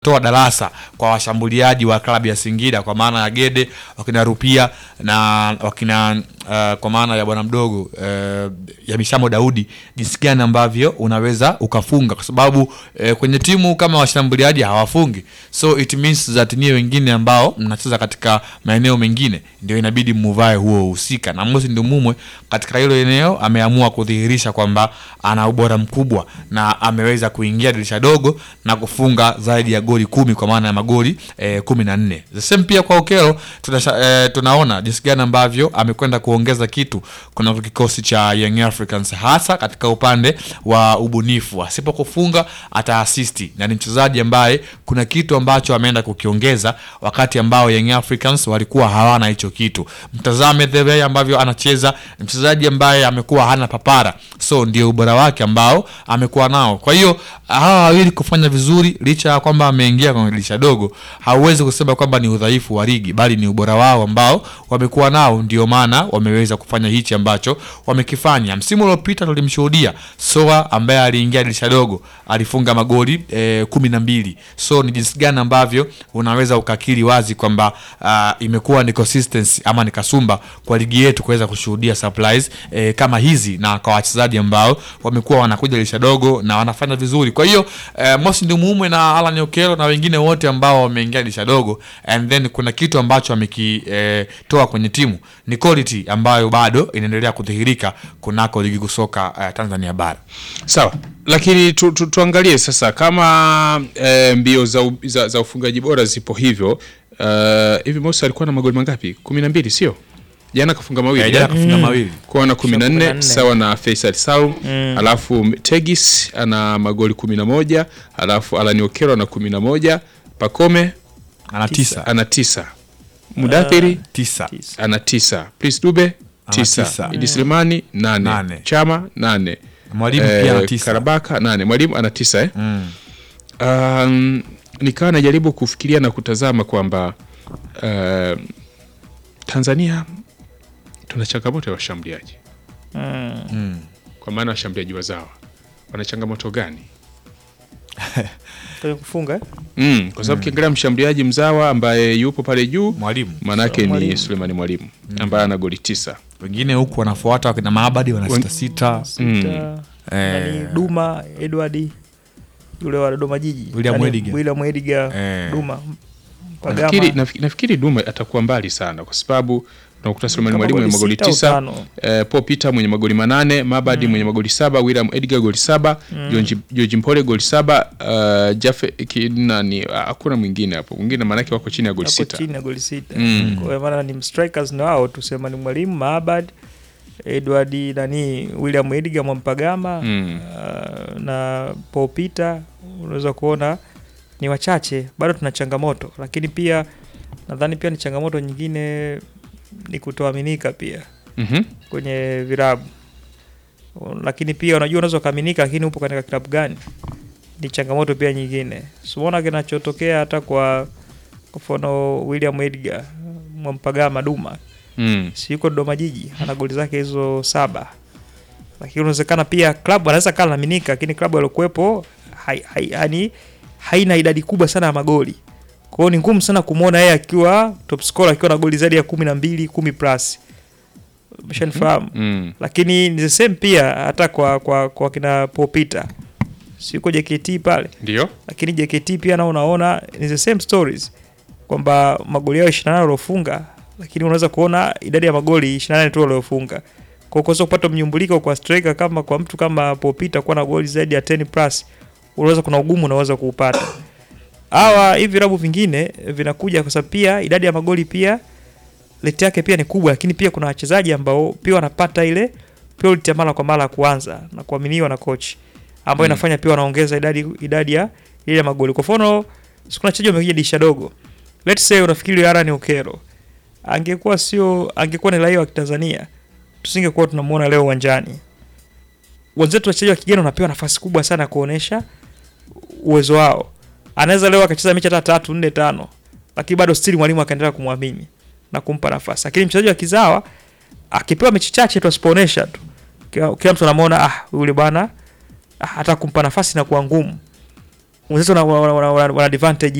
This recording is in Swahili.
toa darasa kwa washambuliaji wa klabu ya Singida kwa maana ya Gede wakina Rupia na wakina uh, kwa maana ya bwana mdogo uh, ya Mishamo Daudi, jinsi gani ambavyo unaweza ukafunga, kwa sababu uh, kwenye timu kama washambuliaji hawafungi, so it means that nie wengine ambao mnacheza katika maeneo mengine ndio inabidi muvae huo husika, na Mosi Ndumumwe katika hilo eneo ameamua kudhihirisha kwamba ana ubora mkubwa na ameweza kuingia dirisha dogo na kufunga zaidi ya goli kumi kwa maana ya magoli eh, kumi na nne. The same pia kwa Okelo tunasha, eh, tunaona jinsi gani ambavyo amekwenda kuongeza kitu kuna kikosi cha Young Africans hasa katika upande wa ubunifu. Asipo kufunga ata asisti na ni mchezaji ambaye kuna kitu ambacho ameenda kukiongeza wakati ambao Young Africans walikuwa hawana hicho kitu. Mtazame the way ambavyo anacheza, ni mchezaji ambaye amekuwa hana papara, so ndio ubora wake ambao amekuwa nao. Kwa hiyo hawa wawili kufanya vizuri licha ya kwamba ameingia kwenye dirisha dogo, hauwezi kusema kwamba ni udhaifu wa ligi, bali ni ubora wao ambao wamekuwa nao, ndio maana wameweza kufanya hichi ambacho wamekifanya. Msimu uliopita tulimshuhudia Soa ambaye aliingia dirisha dogo alifunga magoli eh, kumi na mbili. So ni jinsi gani ambavyo unaweza ukakiri wazi kwamba uh, imekuwa ni consistency ama ni kasumba kwa ligi yetu kuweza kushuhudia supplies eh, kama hizi na kwa wachezaji ambao wamekuwa wanakuja dirisha dogo na wanafanya vizuri. Kwa hiyo eh, Mosi Ndumumwe na Alan Okello na wengine wote ambao wameingia dirisha dogo and then kuna kitu ambacho amekitoa eh, kwenye timu ni quality ambayo bado inaendelea kudhihirika kunako ligi kusoka eh, Tanzania bara. Sawa, lakini tu, tu, tuangalie sasa kama e, mbio za, u- za, za ufungaji bora zipo hivyo uh, hivi Mosi alikuwa na magoli mangapi? kumi na mbili sio? Jana kafunga mawili Eh, jana eh? kafunga mawili. kuwa na kumi na Kumi na nne nne. sawa na Faisal Salum alafu Tegis ana magoli kumi na moja alafu Alani Okero ana kumi na moja Pakome Ana tisa. ana tisa Mudathiri Tisa. ana tisa Prince Dube Ana tisa, tisa. Idi Selemani nane. Nane. Chama nane Mwalimu pia ana Eh, tisa. Karabaka nane mwalimu ana tisa eh? Mm. Um, nikawa najaribu kufikiria na kutazama kwamba uh, Tanzania tuna changamoto ya washambuliaji Mm. Mm. kwa maana washambuliaji wazawa wana changamoto gani? Kwenye kufunga eh? Mm, kwa sababu ukiangalia mshambuliaji mzawa ambaye yupo pale juu Mwalimu maanake ni Mwalimu. Sulemani Mwalimu ambaye ana goli tisa. wengine huku wanafuata wakina Maabadi wana sita sita. Sita, nani, Eh, Duma Edward yule wa Dodoma Jiji William Nani, Ediga. William Ediga Eh. Duma Nafikiri, Pagama nafikiri, nafikiri Duma atakuwa mbali sana kwa sababu unakuta Sulemani Kama Mwalimu mwenye goli magoli sita au tisa tano. eh, Paul Peter mwenye magoli manane Mabadi mwenye magoli saba William Edgar goli saba George- George Mpole goli saba uh, Jafe kinani ah, hakuna mwingine hapo mwingine maanake wako chini ya goli ako sita chini ya goli sita Mm. kwa hiyo maana ni strikers na wao tusema ni Mwalimu Maabad Edward nani William Ediga Mwampagama Mm. uh, na Paul Peter unaweza kuona ni wachache, bado tuna changamoto, lakini pia nadhani pia ni changamoto nyingine ni kutoaminika pia Mhm. kwenye virabu, lakini pia unajua unaweza ukaaminika, lakini upo katika klabu gani, ni changamoto pia nyingine. Simuona kinachotokea hata kwa kwa mfano William Edgar Mwampagama Duma Mm. si yuko Dodoma Jiji ana goli zake hizo saba, lakini unawezekana pia klabu anaweza kaa naaminika, lakini klabu aliokuwepo hai, hai, yani haina idadi kubwa sana ya magoli. Kwa hiyo ni ngumu sana kumwona yeye akiwa top scorer akiwa na goli zaidi ya kumi na mbili kumi plus, umeshanifahamu Mm. lakini ni the same pia hata kwa kwa, kwa kina Paul Peter si yuko JKT pale Ndio lakini JKT pia nao unaona ni the same stories kwamba magoli yao 28 waliofunga, lakini unaweza kuona idadi ya magoli 28 tu waliofunga. Kwa hiyo kuweza kupata mnyumbuliko kwa striker kama kwa mtu kama Popita kuwa na goli zaidi ya 10 plus, unaweza kuna ugumu unaweza kuupata. Hawa hivi vilabu vingine vinakuja kwa sababu pia idadi ya magoli pia rate yake pia ni kubwa, lakini pia kuna wachezaji ambao pia wanapata ile priority ya mara kwa mara ya kuanza na kuaminiwa na coach ambayo Mm. inafanya pia wanaongeza idadi idadi ya ile ya magoli. Kwa mfano, siku wachezaji wamekuja dirisha dogo. Let's say unafikiri Alan Okero angekuwa sio angekuwa ni raia wa Kitanzania, tusingekuwa tunamuona leo uwanjani. Wenzetu wachezaji wa kigeni wanapewa nafasi kubwa sana ya kuonesha uwezo wao. Anaweza leo akacheza mechi hata tatu nne tano, lakini bado still mwalimu akaendelea kumwamini na kumpa nafasi. Lakini mchezaji wa kizawa akipewa mechi chache tu asipoonesha tu, kila, kila mtu anamwona ah, yule bwana ah, hata kumpa nafasi na kuwa ngumu. wenzetu wana, wana, wana, wana, wana advantage